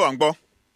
à ń gbọ́.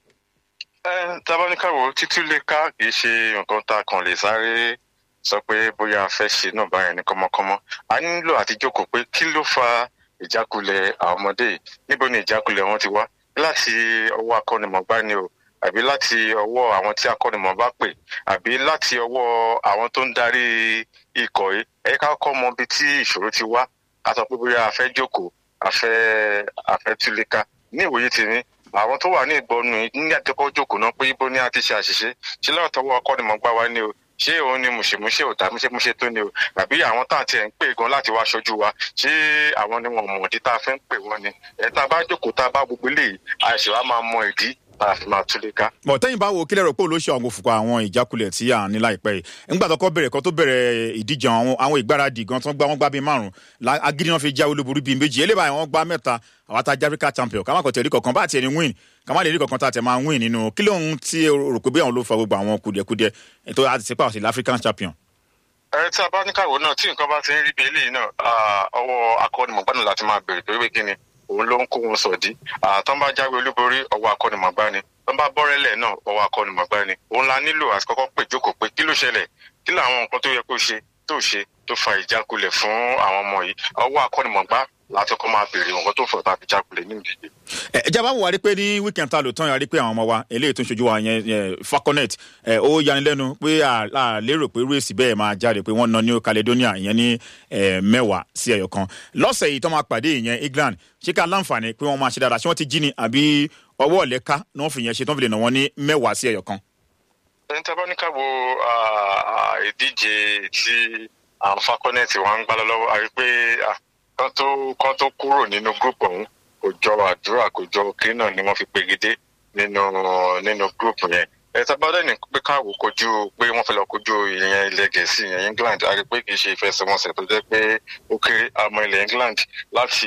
ẹ tabaníkàwò títú lè ká kì í ṣe nǹkan tá a kàn lè sáré sọ pé bóyá a fẹ́ ṣe náà báyẹn ní kọ́mọkọ́mọ a nílò àti jókòó pé kí ló fa ìjákulẹ̀ àwọn ọmọdé yìí níbo ni ìjákulẹ̀ wọn ti wá láti ọwọ́ akọ́nimọ̀gbá ni o àbí láti ọwọ́ àwọn tí akọ́nimọ̀ bá pè àbí láti ọwọ́ àwọn tó ń darí ikọ̀ yìí ẹ ká kọ́ mọ ibi tí ìṣòro ti wá a sọ pé bóyá a fẹ́ jókòó a fẹ́ a fẹ́ túlẹ̀ká ní ìwòye tèmi àwọn tó wà ní ìgbọnú yìí ní àtẹkọ jókòó náà pé ibo ni a ti ṣe àṣìṣe ṣé lọ́wọ́ tọwọ́ akọ́nimọ̀gbá wa ni o ṣé òun ni mùṣemúṣe ò dá múṣemúṣe tó ni o àbí àwọn tá à ti ẹ̀ ń pè gan láti wá ṣojú wa ṣé àwọn ni wọn mọ̀ ìdí tá a fẹ́ ń pè wọ́n ni ẹ̀ tá a bá jókòó tá a bá gbogbo eléyìí àìsè wa máa mọ ìdí tá a fi máa túlẹ̀ ká. bọ̀ tẹ́yìn bá wo kílẹ̀ rò pé olóṣèlú àwọn òfùkọ àwọn ìjákulẹ̀ tí à ń ní láìpẹ́ yìí nígbà tó kọ́ bẹ̀rẹ̀ kan tó bẹ̀rẹ̀ ìdíje àwọn àwọn ìgbáradì gan tó ń gbá wọn gbá bíi márùn agídí wọn fi jáwé olúborí bíi méjì eléyìí báyìí wọn gbá mẹ́ta àwọn tá a Africa champion ká má kọ̀ tẹ̀lé kankan bá tiẹ̀ ní win ká má lè rí kankan tá a tẹ̀ máa win nínú kí lóhun tí rò pé bí àwọn ló fa gbogbo àwọn kùdìẹ̀kudìẹ ètò àti sípà ọ̀sẹ̀ African champion ẹ tí a bá ní káwọ náà tí nǹkan bá ti ń rí bí eléyìí náà ọwọ́ akọ́nimọ̀gbá náà láti máa bèrè pé kí ni òun ló ń kó wọn sọ̀dí àtọ́ bá jáwé olúborí ọwọ́ akọ́nimọ̀gbá ni tọ́ bá bọ́rẹ́lẹ̀ náà ọwọ́ akọ́nimọ̀gbá ni òun la nílò àti kọ́kọ́ pè jókòó pé kí ló ṣẹlẹ̀ kí làwọn nǹkan tó yẹ kó ṣe tó ṣe tó fa ìjákulẹ̀ fún àwọn ọmọ yìí ọwọ́ akọ́nimọ̀gbá láti kọ́ máa bèrè nǹkan tó fọ̀ tàbí jákulẹ̀ ní ìdíje. ẹ ìjàmbá wà rí pé ní weekend ta lò tán yà rí pé àwọn ọmọ wa eléyìí tó ń ṣojú wa yẹn falconet ẹ ó yanilẹ́nu pé a lérò pé rèsì bẹ́ẹ̀ máa jáde pé wọ́n na New Caledonia ìyẹn ní mẹ́wàá sí ẹyọ kan lọ́sẹ̀ yìí tó máa pàdé ìyẹn England ṣé ká láǹfààní pé wọ́n máa ṣe dáadáa ṣé wọ́n ti jí ni àbí ọwọ́ ọ̀lẹ́ká ni wọ́n fi yẹn ṣe tó ń fi lè nà wọ́n ní mẹ́wàá sí ẹyọ kan. ẹni tí a bá ní ká wo ìdíje tí àwọn falconet wa ń gbá lọ́wọ́ àrí pé kan tó kan tó kúrò nínú gúrùpù ọ̀hún kò jọ àdúrà kò jọ kí náà ni wọ́n fi pegedé nínú nínú gúrùpù yẹn ẹ̀ta bá dẹ́ni pé káwọ́ kojú pé wọ́n fẹ́ lọ kojú ìyẹn ilẹ̀ gẹ̀ẹ́sì ìyẹn England a rí pé kì í ṣe ìfẹsẹ̀wọnsẹ̀ tó jẹ́ pé ó kéré àmọ́ ilẹ̀ England láti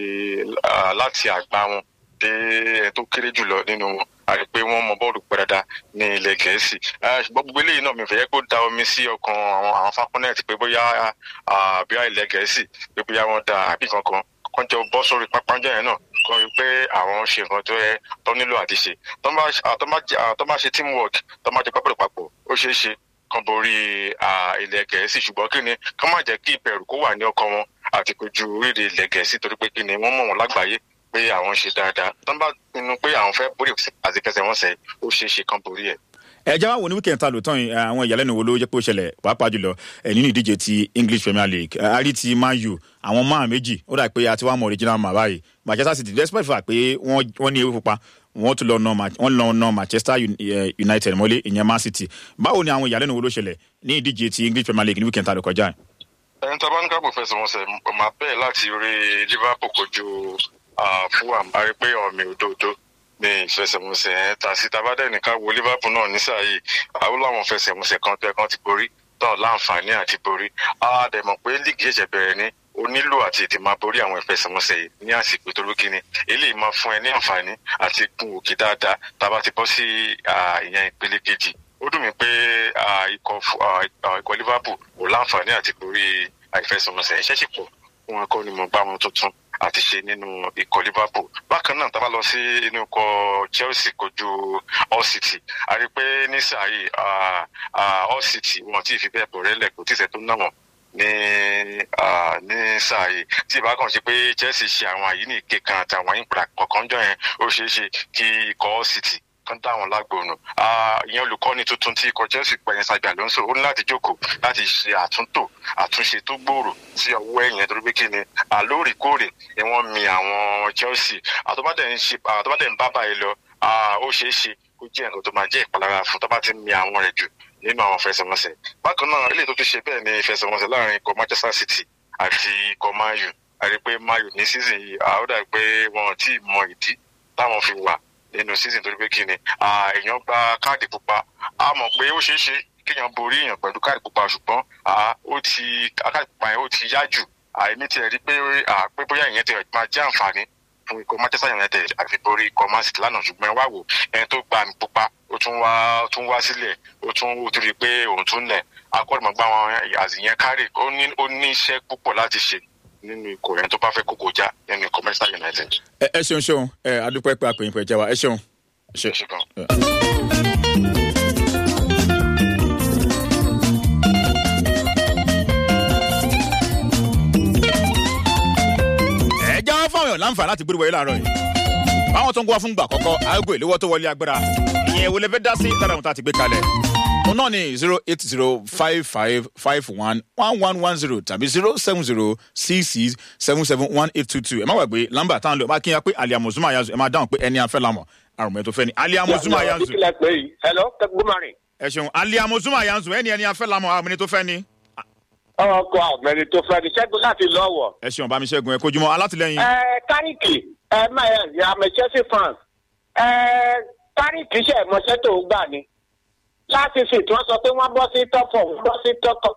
láti àgbá wọn dé ẹ̀ tó kéré jùlọ nínú wọn a rí pé wọ́n mọ bọ́ọ̀lù pẹ́ dáadáa ní ilẹ̀ gẹ̀ẹ́sì ṣùgbọ́n gbogbo eléyìí náà mi fẹ́ yẹ kó da omi sí ọkàn àwọn àwọn falconet pé bóyá bóyá ilẹ̀ gẹ̀ẹ́sì pé bóyá wọ́n da àbí kankan kan jọ bọ́ sórí pápánjọ́ yẹn náà kan rí pé àwọn ṣe nǹkan tó yẹ tó nílò àti ṣe tó bá ṣe teamwork tó bá jẹ pápẹ́ papọ̀ ó ṣeé ṣe kan borí ilẹ̀ gẹ̀ẹ́sì ṣùgbọ́n kí ni ká má jẹ́ kí ìbẹ̀rù kó wà ní ọkàn wọn àti kojú orílẹ̀ ilẹ̀ gẹ̀ẹ́sì torí pé kí ni wọ́n mọ̀ wọn lágbàáyé pé àwọn ṣe dáadáa tó bá pinnu pé àwọn fẹ́ borí àti kẹsẹ̀ wọn sẹ́ ó ṣeé ṣe kan borí ẹ̀ ẹ jẹ́ wá wo ní weekend ta lò tán yìí àwọn ìyàlẹ́nu wo ló jẹ́ pé ó ṣẹlẹ̀ pàápàá jùlọ nínú ìdíje ti English Premier League àrí ti Man U àwọn máà méjì ó dà pé àti wàá mọ original máa báyìí Manchester City despite fact pé wọ́n ní ewé pupa wọ́n tún lọ nà wọ́n lọ nà Manchester United mọ́lé ìyẹn Man City báwo ni àwọn ìyàlẹ́nu wo ló ṣẹlẹ̀ ní ìdíje ti English Premier League ní weekend ta lò kọjá. ẹni tó bá ní káàbọ̀ fẹsẹ̀ wọn sẹ̀ máa bẹ́ẹ̀ láti rí Liverpool kojú Fulham a rí pé ọ̀mì òdòdó ní ìfẹsẹ̀mọsẹ̀ ẹ̀ ta sí tabadẹ́ nìkan wo Liverpool náà nísàyè àwọn làwọn fẹsẹ̀mọsẹ̀ kan tó ẹ̀ kan ti borí tán láǹfààní àti borí a dẹ̀ mọ̀ pé líìgì ẹ̀ṣẹ̀ bẹ̀rẹ̀ ni o nílò àti ètè máa borí àwọn ìfẹsẹ̀mọsẹ̀ yìí ní àsìkò tó lókè ni eléyìí máa fún ẹ ní àǹfààní àti gun òkè dáadáa tá a bá ti bọ́ sí ìyẹn ìpele kejì ó dùn mí pé ikọ̀ Liverpool ò láǹfààní àti borí ìfẹsẹ̀mọsẹ̀ ẹ̀ṣẹ̀ sì pọ̀ wọn kọ́ ni mo bá wọn tuntun àti ṣe nínú ikọ̀ Liverpool bákan náà tá a bá lọ sí inú ikọ̀ Chelsea kojú Hull City a rí i pé ní sàáyé Hull City wọn tí ì fi bẹ́ẹ̀ bọ̀ rẹ́lẹ̀ kò tí ì sẹ́ tó ná wọn ní ní sàáyé tí ìbá kan ṣe pé Chelsea ṣe àwọn àyíníke kan àti àwọn ìpìlẹ̀ kọ̀ọ̀kan jọ yẹn ó ṣeé ṣe kí ikọ̀ Hull City kan dá àwọn lágbóònù ìyẹn olùkọ́ni tuntun tí ikọ̀ Chelsea pẹ̀yìn Xabi Alonso ó ní láti jókòó láti ṣe àtúntò àtúnṣe tó gbòòrò sí ọwọ́ ẹ̀yìn torí pé kí ni àlóòrèkóòrè ni wọ́n mi àwọn Chelsea àtọ́bàdẹ̀ ń ṣe àtọ́bàdẹ̀ ń bá báyìí lọ ó ṣeé ṣe kó jẹ́ nǹkan tó máa jẹ́ ìpalára fún tọ́ba ti mi àwọn rẹ̀ jù nínú àwọn fẹsẹ̀wọnsẹ̀ bákan náà ilé tó ti ṣe bẹ́ẹ̀ ni ìfẹsẹ̀wọnsẹ̀ láàrin ikọ̀ Manchester City àti ikọ̀ Man U àti pé Man U ní season yìí àwọn dà pé wọn ò tí ì mọ ìdí táwọn fi wà nínú season torí pé kí ni èèyàn gba káàdì pupa a mọ̀ pé ó ṣeé ṣe kéèyàn borí èèyàn pẹ̀lú káàdì pupa ṣùgbọ́n ó ti káàdì pupa yẹn ó ti yá jù àìní tiẹ̀ rí pé pé bóyá ìyẹn ti máa jẹ́ àǹfààní fún ikọ̀ Manchester United àti borí ikọ̀ Man City lánàá ṣùgbọ́n wá wò ẹni tó gba àmì pupa ó tún wá ó tún wá sílẹ̀ ó tún ó tún rí i pé òun tún lẹ̀ akọ́nìmọ̀gbá wọn àzìyẹn kárì ó ní ó ní iṣẹ́ púpọ̀ láti ṣe nínú ikọ̀ yẹn tó bá fẹ́ kókó já nínú ikọ̀ Manchester United. ẹ ẹ ṣeun ṣeun ẹ adúpẹ́ pé àpèyìn pẹ̀ jẹ́ wa ẹ ṣeun. ṣe ẹ ṣe gan. ẹ já fáwọn èèyàn láǹfààní láti gbórí wọlé láàárọ̀ yìí báwọn tó ń gbọ́ fún gbà kọ́kọ́ aago ìléwọ́ tó wọlé agbára ìyẹn wo lè fẹ́ dá sí lára àwọn tá a ti gbé kalẹ̀ òun náà ni zero eight zero five five five one one one one zero tàbí zero seven zero six six seven seven one eight two two ẹ má gbàgbé lámbà táwọn lò ẹ má kí n yá pé aliamu zuma yanzu ẹ má dáhùn pé ẹni afẹ́ lamọ̀ àrùn tó fẹ́ ni aliamu zuma yanzu kíkìlẹ̀ pé yìí hello good morning. ẹ ṣeun aliamu zuma yanzu ẹni ẹni afẹ́ lamọ̀ àrùn tó fẹ́ ni ọkọ àgbẹ̀ni tó fẹ́ ni ṣẹ́gun láti lọ́wọ́. ẹ ṣeun bá mi ṣẹ́gun ẹ kojúmọ́ alátìlẹyìn ẹ kárìkì ẹ máa yẹ ẹ àmì chelsea fans ẹ kárìkì ṣe ìmọ̀ṣẹ́ tó ń gbà ni láti fi tí wọ́n sọ pé wọ́n bọ́ sí tọ́pọ̀ wọ́n bọ́ sí tọ́tọ̀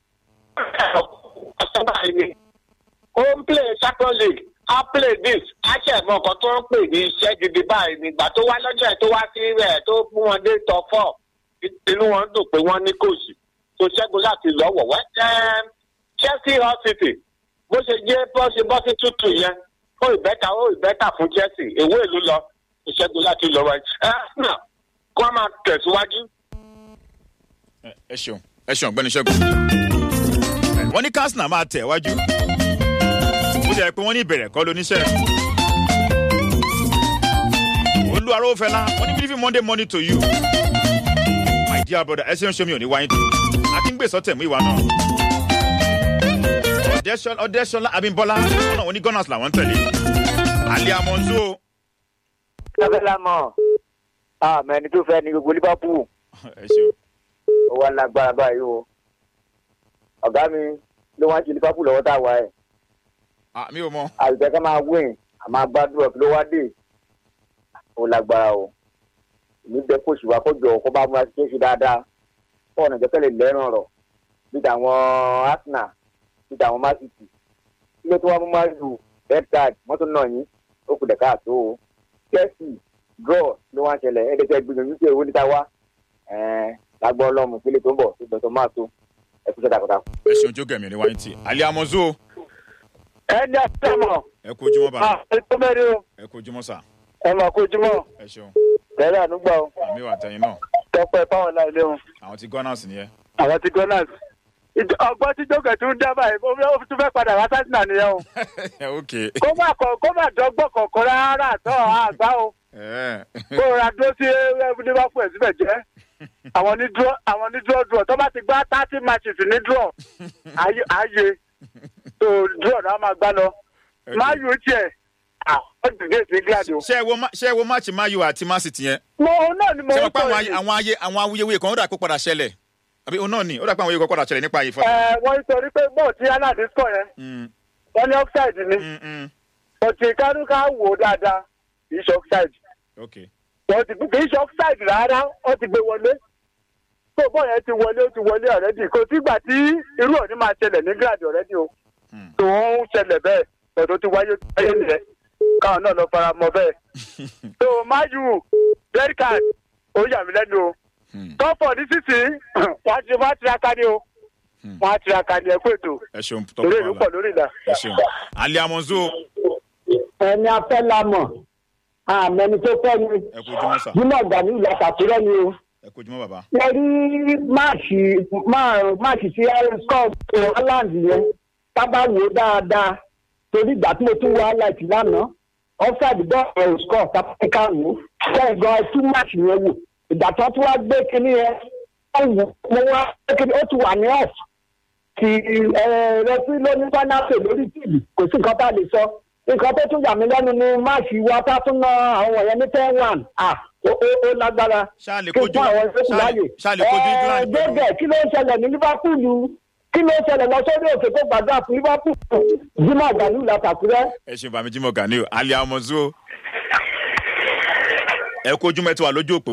ó ń play champions league á play this á ṣe ẹ̀mọ́ ọkọ̀ tó ń pè ní iṣẹ́ gidi báyìí nígbà tó wá lọ́jọ́ ẹ̀ tó wá sí rẹ̀ tó mú wọn dé tọ́ fọ́ inú wọn dùn pé wọ́n ní kòsì tó ṣẹ́gun láti lọ́wọ́ wẹ́ chelsea hall city bó ṣe jẹ́ bó ṣe bọ́ sí tútù yẹn ó ìbẹ́ta ó ìbẹ́ta fún chelsea èwo ìlú lọ tó ṣẹ́gun láti lọ́wọ́ ẹ̀ ẹ̀ kó a máa tẹ̀síwájú. ẹ ẹ ṣeun ẹ ṣeun ọ̀gbẹ́ni ṣẹ́gun wọ́n ní kásínà máa tẹ̀ wájú ó jẹ́ pé wọ́n ní ìbẹ̀rẹ̀ kọ́ lóníṣẹ́ olú arófẹ́lá wọ́n ní bílífì monday morning to you my dear brother ẹ ṣeun ṣe mi ò ní wáyé tó akíngbèsọ tẹ̀mú ìwà náà Ọ̀dẹ́ṣọlá- ọ̀dẹ́ṣọlá abímbọ́lá wọn náà wọ́n ní gunners làwọn ń tẹ̀lé alẹ́ amọ̀nzó lábẹ́lá mọ̀ àmọ́ ẹni tó fẹ́ ni gbogbo liverpool ẹ ṣeun ó wá lágbára báyìí o ọ̀gá mi ló wá ń ṣe liverpool lọ́wọ́ tá a wà ẹ̀ Ah, mi ò mọ àlùjẹ́ ká máa win àmọ́ gbàdúrà ló wá dé ó lágbára o èmi bẹ kó ṣùgbọ́n kó jọ kó bá múra sí kéṣe dáadáa fún ọ̀nà ìjẹ́kẹ̀lẹ̀ lẹ́rùn ọ̀rọ̀ bí tàwọn arsenal bí tàwọn man city ilé tó wá mú máa lu red card mọ́tò náà yín ó kù dẹ̀ka àtó o chelsea draw ló wá ń ṣẹlẹ̀ ẹ̀ẹ́dẹ́gbẹ́ gbìyànjú pé owó níta wá ẹ̀ẹ́n lágbọ́ ọlọ́mù pélé tó ń bọ̀ tó gbọ́dọ̀ máa tó ẹ̀kú sẹ́ta kọ́ta. ẹ ṣeun jókè mi ò ní wáyé tì alẹ́ amọ̀nzó ẹni àtẹ̀mọ̀ ẹ kú ojúmọ́ bàbá ètò mẹ́rin o ẹ kú ojúmọ́ sà ẹ máa kó ojúmọ́ ẹ ṣeun tẹ́lẹ̀ ànúgbà o àmì wà tẹ̀yìn náà tọpẹ́ fáwọn láìlé o àwọn ti gunners nìyẹn àwọn ti gunners ọgbọ́n tí jókè tún dá báyìí ó tún fẹ́ padà wá sátìnà nìyẹn o ok kó má kọ kó má dọ́gbọ́n kọ̀ọ̀kan rárá àtọ́ àgbá o ẹ kó o ra dúró sí liverpool ẹ̀ síbẹ̀ jẹ́ àwọn ní dúró àwọn ní dúró dúró tó bá ti gbá thirty matches ní dúró ayé ayé tó dúró náà máa gbá lọ máa yóò tiẹ̀ àwọn dìde sí gíláàdì o. ṣé ẹ wo ma- ṣé ẹ wo máàcì mayu àti man city yẹn mo òun náà ni mo ṣé ń wọn pa sọ àwọn yìí. ayé- àwọn ayé àwọn awuyewuye kan ó dà pé padà ṣẹlẹ̀ àbí òun náà ni ó dà pé àwọn awuyewuye kan padà ṣẹlẹ̀ nípa ìfọ. ẹ wọ́n ń torí pé bọ́ọ̀ tí aládé sọ yẹn wọ́n ní offside ni ọtí kánúkà wò ó dáadáa kì í ṣe offside ok wọ́n ti kì í ṣe offside rárá wọ́n ti gbé wọlé tó bọ́ọ̀ yẹn ti wọlé ó ti wọlé ọ̀rẹ́dì kò sígbà tí irú òní máa ṣẹlẹ̀ ní gíláàdì ọ̀rẹ́dì o Hmm. tó ń ṣẹlẹ̀ bẹ́ẹ̀ tọ̀dọ̀ ti wáyé ti wáyé nìyẹn káwọn náà lọ fara mọ́ bẹ́ẹ̀ tó máyù red card ó yà mí lẹ́nu o Hmm. tọ́pọ̀ ní sísì wọ́n ti wá tiraka ni o Hmm. wọ́n á tiraka ni ẹ kó ètò ẹ ṣeun torí ìlú tọpọ pọ̀ lórí ìlà. ẹ ṣeun alẹ́ amọ̀nzó ẹni afẹ́ la mọ̀ àmẹ́ni tó fẹ́ ni ẹ kú ojúmọ́ sà jimoh gani ìlà kàkúrẹ́ ni o. ẹ kú ojúmọ́ bàbá ẹ rí máàṣì máà- máàṣì tí scott holland yẹn sábà wò ó dáadáa torí ìgbà tí mo tún wọ highlight lánàá offside bọ́ọ̀lù scott sábà wò ó bẹ́ẹ̀ gan ẹ tún máàṣì yẹn wò ìgbà tí wọ́n tún wá gbé kinní yẹn ó wù mo wá gbé kinní ó ti wà ní off ti rẹfí ló ní fánáfè lórí tìbì kò sí nǹkan tá a lè sọ nǹkan tó tún yà mí lẹ́nu ni máàṣì wa tá a tún ná àwọn wọ̀nyẹn ní ten one ah ó ó- ó lágbára ṣáà lè kí kojú fún àwọn ìfẹ́ ṣáà lè- láàyè. ṣáà lè kojú england pẹ̀lú gbẹ́gẹ̀ kí ló ń ṣẹlẹ̀ ní liverpool kí ló ń ṣẹlẹ̀ lọ sórí òkè tó gbàdúrà fún liverpool jimoh agbalu làkàkúrẹ́. ẹ ṣeun bàmí jimoh gani o alẹ́ amọ̀nzó ẹ kú ojúmọ́ ẹ ti wà lójú òpó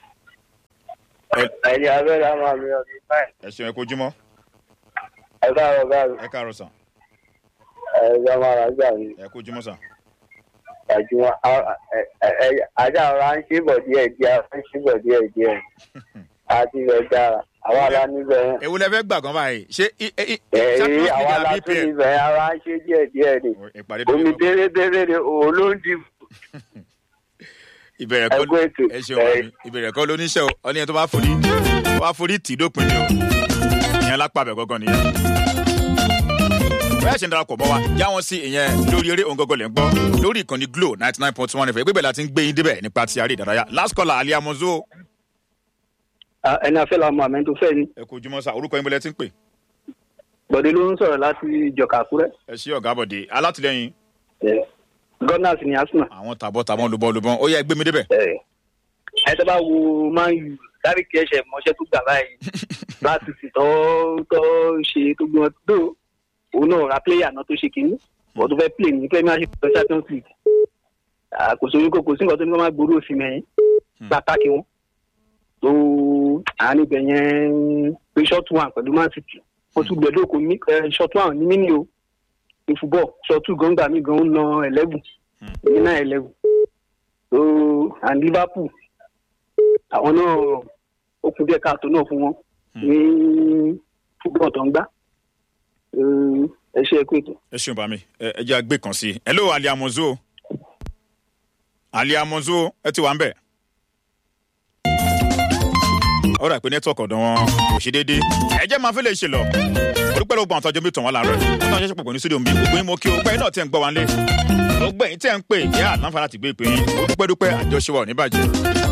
Ẹ- ẹ̀yin abẹ́rẹ́ àwọn àmì ọ̀dùn báyìí ẹ ṣeun ẹ kú ojúmọ́ ẹ káàárọ̀ káàárọ̀ ẹ káàárọ̀ sà ẹ̀yọ́ máa ra gbà mí ẹ kú ojúmọ́ sà àjùmọ̀ ajá ọ̀rọ̀ à ń ṣe bọ̀ díẹ̀ díẹ̀ à ń ṣe bọ̀ díẹ̀ díẹ̀ àti ilẹ̀ dára àwa la níbẹ̀ yẹn èwo lẹ fẹ́ gbà gan báyìí ṣé i- i- i- èyí champions àwa league la àbí tún pl níbẹ̀ yẹn ara ń ṣe díẹ̀ díẹ̀ ni ìpàdé tó omi yẹ bérebére ni òun ló ń di ìbẹ̀rẹ̀ kọ́ ẹgbẹ́ ètò ẹ ṣeun wà mí ìbẹ̀rẹ̀ kọ́ lóníṣẹ́ o ọ ní ẹni tó bá forí tó bá forí tì í dópin ni o ìyẹn lápá bẹ̀ gọ́gọ́ nìyẹn. bẹ́ẹ̀ ṣe ń darapọ̀ mọ́ wa já wọn sí ìyẹn lórí eré òǹgọ́gọ́ lẹ́ ń gbọ́ lórí ìkànnì glo ninety nine point one fm gbígbẹ̀ láti ń gbé yín débẹ̀ nípa ti àárẹ̀ ìdárayá last caller ali amozo ẹni afẹ́ la mọ àmì tó fẹ́ ni ẹ kò jùmọ̀ sá orúkọ yín bọ́lẹ̀ tí ń pè bọ̀dé ló ń sọ̀rọ̀ láti ìjọka àkúrẹ́ ẹ ṣí ọ̀gá bọ̀dé alátìlẹyìn gunners ní arsenal àwọn tàbọ̀ tàbọ̀ lùbọ̀ lùbọ̀ ó yẹ ẹ gbé mi débẹ̀ ẹ tó bá wo man u dárí kí ẹsẹ̀ mọ́ṣẹ́ tó gbà báyìí láti sì tọ́ tọ́ ṣe tó gbọ́n tó òun náà ra pléyà náà tó ṣe kínní bọ̀ tó fẹ́ play ní premiership tó champions league àkóso orí kòkó sí nǹkan tó ní wọ́n máa gbòòrò sí mẹ́yìn pàtàkì wọn tó àárín ibẹ̀ yẹn pé short one pẹ̀lú man city wọ́n tún gbẹ̀dọ̀ kò ní short one ní mini o ní football short two gan gbà mí gan ń na eleven ní náà eleven so and liverpool àwọn náà ó kún díẹ̀ káàtó náà fún wọn ní football tó ń gbá ẹ ṣe é kó ètò. ẹ ṣeun bá mi ẹ ẹ jẹ́ àgbé kan sí i hello ali amozo ali amozo ẹ ti wà ń bẹ̀. ó rà pé nẹ́tíwọ̀kì ọ̀dọ̀ wọn kò ṣe déédéé ẹ jẹ́ máa fẹ́ lè ṣe lọ olùpẹ́ ló gbọ́n àtọ́jọ́ mi tàn wá láàárọ̀ yìí wọ́n náà ṣẹ̀ṣẹ̀ pọ̀ ní studio mi ògbó yín mo kí o gbẹ́yìn náà tẹ̀ ń gbọ́ wa lé ògbẹ́ yín tẹ̀ ń pè yá àlàǹfà láti gbé ìpè yín ó dúpẹ́ dúpẹ́ àjọṣe wa ò ní bàjẹ́.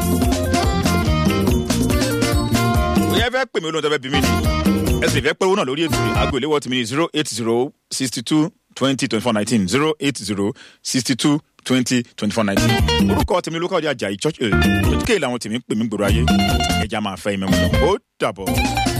òye fẹ́ pè mí olóhùn tó fẹ́ bí mi ni ẹ sì fẹ́ pé owó náà lórí ètò aago ìléwọ́ tìmí ní zero eight zero sixty two twenty twenty four nineteen zero eight zero sixty two twenty twenty four nineteen orúkọ tèmi lókàdé ajayi church ẹ̀ kéèlà àwọn tèmi ń pè mí gbòòrò ayé ẹja máa fẹ́ ìmọ̀ ó dàbọ̀.